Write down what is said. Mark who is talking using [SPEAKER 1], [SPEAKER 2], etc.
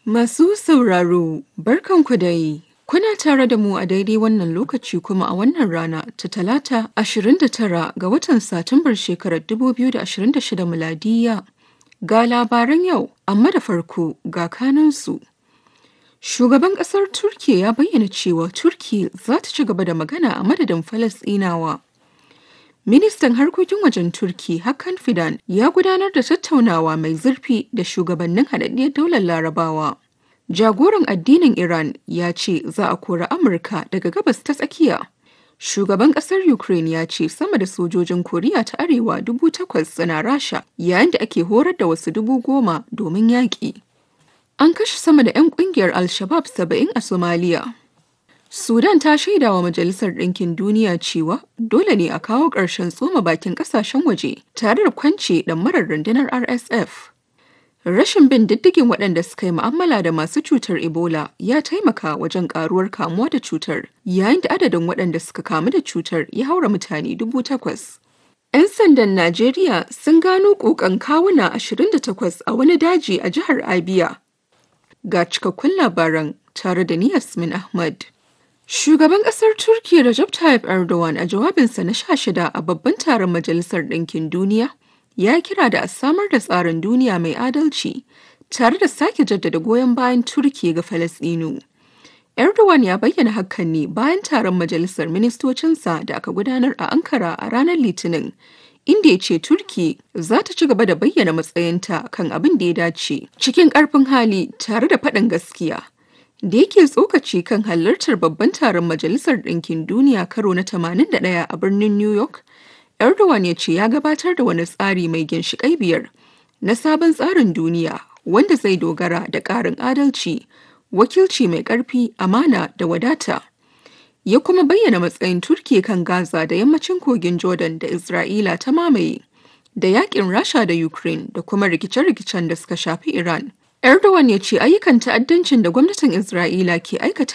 [SPEAKER 1] Masu sauraro, barkanku dai. Kuna tare da mu a daidai wannan lokaci kuma a wannan rana ta talata 29 ga watan Satumbar shekarar 2026 miladiya. Ga labaran yau, amma da farko ga kanansu. Shugaban ƙasar Turkiyya ya bayyana cewa Turkiyya za ta ci gaba da magana a madadin Falasɗinawa. Ministan harkokin wajen Turki Hakan Fidan ya gudanar da tattaunawa mai zurfi da shugabannin haɗaɗɗiyar daular Larabawa. Jagoran addinin Iran ya ce za a kori Amurka daga gabas ta tsakiya. Shugaban ƙasar Ukraine ya ce sama da sojojin Koriya ta Arewa dubu takwas suna Rasha yayin da ake horar da wasu dubu goma domin yaƙi. An kashe sama da 'yan ƙungiyar Al-Shabab saba'in a Somalia. Sudan ta shaida wa Majalisar Ɗinkin Duniya cewa dole ne a kawo ƙarshen tsoma bakin ƙasashen waje tare da kwance ɗamarar rundunar RSF. Rashin bin diddigin waɗanda suka yi mu'amala da masu cutar Ebola ya taimaka wajen ƙaruwar kamuwa da cutar, yayin da adadin waɗanda suka kamu da cutar ya haura mutane dubu takwas. 'Yan sandan Najeriya sun gano ƙoƙan kawuna 28 a wani daji a jihar Abia. Ga cikakkun labaran tare da ni Yasmin Ahmad. Shugaban ƙasar Turkiyya Recep Tayyip Erdogan a jawabinsa na sha shida a babban taron Majalisar Ɗinkin Duniya ya kira da a samar da tsarin duniya mai adalci tare da sake jaddada goyon bayan Turkiyya ga Falasɗinu. Erdogan ya bayyana hakan ne bayan taron Majalisar Ministocinsa da aka gudanar a Ankara a ranar Litinin, inda ya ce Turkiyya za ta ci gaba da bayyana matsayinta kan abin da ya dace cikin ƙarfin hali tare da faɗin gaskiya. da yake tsokaci kan halartar babban taron majalisar ɗinkin duniya karo na 81 a birnin new york erdogan ya ce ya gabatar da wani tsari mai ginshiƙai biyar na sabon tsarin duniya wanda zai dogara da ƙarin adalci wakilci mai ƙarfi amana da wadata ya kuma bayyana matsayin turkiya kan gaza da yammacin kogin jordan da isra'ila ta mamaye da yakin rasha da ukraine da kuma rikice-rikicen da suka shafi iran Erdogan ya ce ayyukan ta'addancin da gwamnatin Isra'ila ke aikata